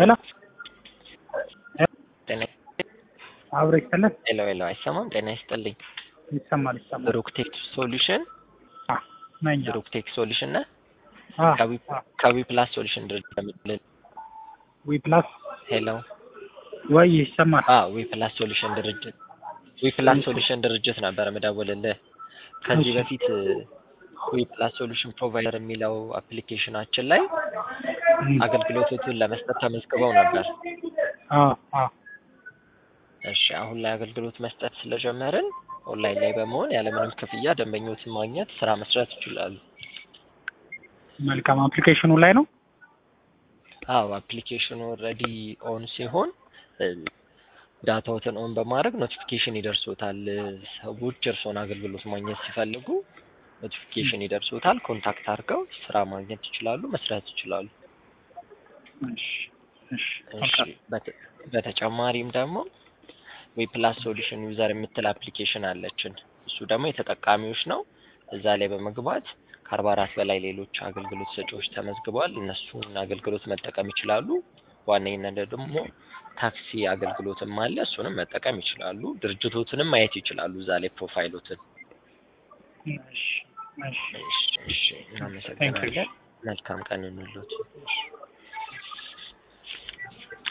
ሄሎ ጤና አብሮ ይሰለን ሄሎ ሄሎ፣ አይሰማም? ጤና ይስጥልኝ። ይሰማል ይሰማል። ብሩክቴክ ሶሉሽን አ ነኝ ብሩክቴክ ሶሉሽን ነህ? አ ከዊ ከዊ ፕላስ ሶሉሽን ድርጅት የምትል ዊ ፕላስ ሄሎ ወይ ይሰማል። አ ዊ ፕላስ ሶሉሽን ድርጅት ዊ ፕላስ እሺ። ሶሉሽን ድርጅት ነበር የምደውልልህ። ከዚህ እሺ። በፊት ዊ ፕላስ ሶሉሽን ፕሮቫይደር የሚለው አፕሊኬሽናችን ላይ እም፣ አገልግሎቶቹን ለመስጠት ተመዝግበው ነበር። አ አ እሺ አሁን ላይ አገልግሎት መስጠት ስለጀመርን ኦንላይን ላይ በመሆን ያለምንም ክፍያ ደንበኞችን ማግኘት ስራ መስራት ይችላሉ። መልካም አፕሊኬሽኑ ላይ ነው። አዎ አፕሊኬሽኑ ኦልሬዲ ኦን ሲሆን እ፣ ዳታዎትን ኦን በማድረግ ኖቲፊኬሽን ይደርሶታል። ሰዎች እርስዎን አገልግሎት ማግኘት ሲፈልጉ ኖቲፊኬሽን ይደርሶታል። ኮንታክት አድርገው ስራ ማግኘት ይችላሉ፣ መስራት ይችላሉ። እሺ እሺ እሺ መልካም። በተ- በተጨማሪም ደግሞ ዊፕላስ ሶሉሽን ዩዘር የምትል አፕሊኬሽን አለችን። እሱ ደግሞ የተጠቃሚዎች ነው። እዛ ላይ በመግባት ከአርባ አራት በላይ ሌሎች አገልግሎት ሰጪዎች ተመዝግበዋል። እነሱን አገልግሎት መጠቀም ይችላሉ። ዋነኝነት ደግሞ ታክሲ አገልግሎትም አለ። እሱንም መጠቀም ይችላሉ። ድርጅቶትንም ማየት ይችላሉ እዛ ላይ ፕሮፋይሎትን። እሺ እሺ እሺ፣ እሺ፣ እናመሰግናለን። መልካም ቀን እንሎት።